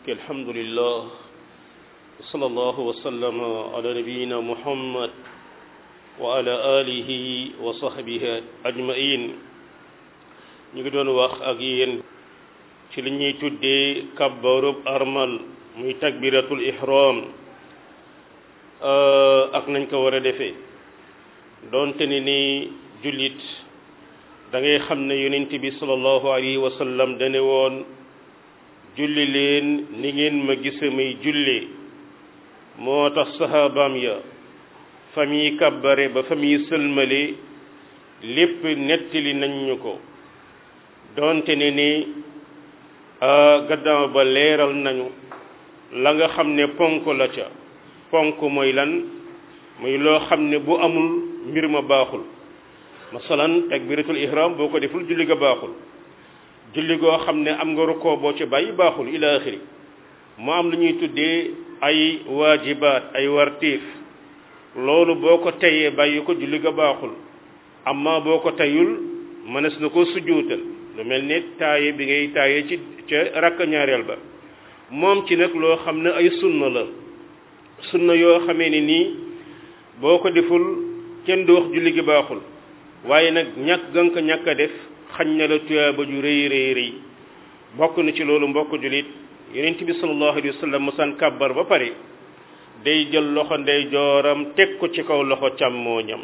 الحمد لله صلى الله وسلم على نبينا محمد وعلى آله وصحبه أجمعين ñu ngi doon wax ak yéen ci li ñuy tuddee kabbarub armal muy takbiratul ihram ak nañ ko war a defee doonte ni ni jullit da ngay xam ne yonent bi sallallahu alayhi wa sallam dane woon julli leen ni ngeen ma gise may julli moo tax sahabaam ya fa muy kabbare ba fa muy sëlmale lépp nettali nañ ñu ko doonte ne ni gaddaaw ba leeral nañu la nga xam ne ponk la ca ponk mooy lan muy loo xam ne bu amul mbir ma baaxul masalan takbiratul ihram boo ko deful julli ga baaxul julli goo xam ne am nga rukkoo boo ci bàyyi baaxul ila axiri mu am lu ñuy tuddee ay waajibaat ay wartiif loolu boo ko teyee bàyyi ko julli ga baaxul amma boo ko teyul mënees na ko sujjuutal lu mel ne taaye bi ngay taaye ci ca rakk ñaareel ba moom ci nag loo xam ne ay sunna la sunna yoo xamee ne nii boo ko deful kenn du wax julli gi baaxul waaye nag ñàkk gan ko ñàkk a def xañ na la tuyaaba ju rëy rëy rëy bokk na ci loolu mbokk jullit yonent bi sallallahu alayhi wa sallam musaan kàbbar ba pare day jël loxo ndey jooram teg ko ci kaw loxo càmmooñam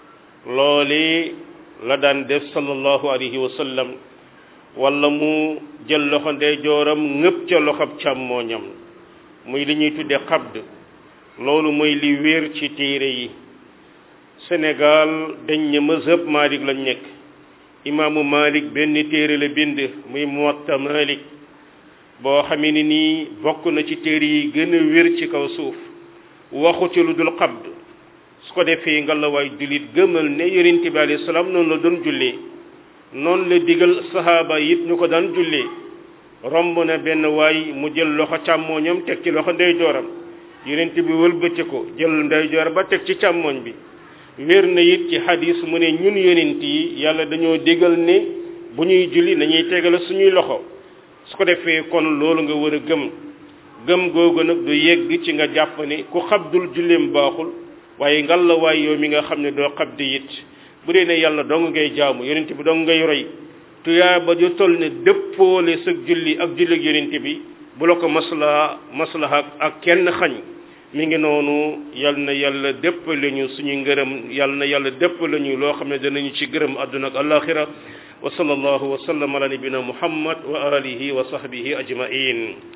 loole la daan def sallallahu alayhi wa sallam wala mu jël loxo ndey jooram ngëpp ca loxob càmmooñam muy li ñuy tudde xabd loolu mooy li wéer ci téere yi Sénégal dañ ne mazhab Malik lañ nekk imaamu Malik benn téere la bind muy Muwatta Malik boo xamee ni nii bokk na ci téere yi gën a wér ci kaw suuf waxu ci lu dul xabd su ko defee nga la waay jullit gëmal ne yonent bi alayhi salaam noonu la doon jullee noonu la digal sahaaba yit ñu ko daan jullee romb na benn waay mu jël loxo càmmooñam teg ci loxo ndeyjooram yonent bi wëlbati ko jël ndeyjoor ba teg ci càmmooñ bi wér na it ci hadis mu ne ñun yonent yi yàlla dañoo digal ne bu ñuy julli nañuy tegale suñuy loxo su ko defee kon loolu nga war a gëm gëm googu nag du yegg ci nga jàpp ne ku xabdul julleem baaxul waaye ngal la waay yow mi nga xam ne doo xabdi it bu dee ne yàlla dong ngay jaamu yonent bi dong ngay roy tuyaa ba ju toll ne dëppoole sa julli ak julli ak yonent bi bu la ko maslaha maslaha ak kenn xañ mi ngi noonu yal na yàlla dëppale ñu suñu ngërëm yal na yàlla dëppale ñu loo xam ne danañu ci gërëm àdduna ak alaxira wa sallallahu wa sallam ala nabina muhammad wa alihi wa sahbihi ajmain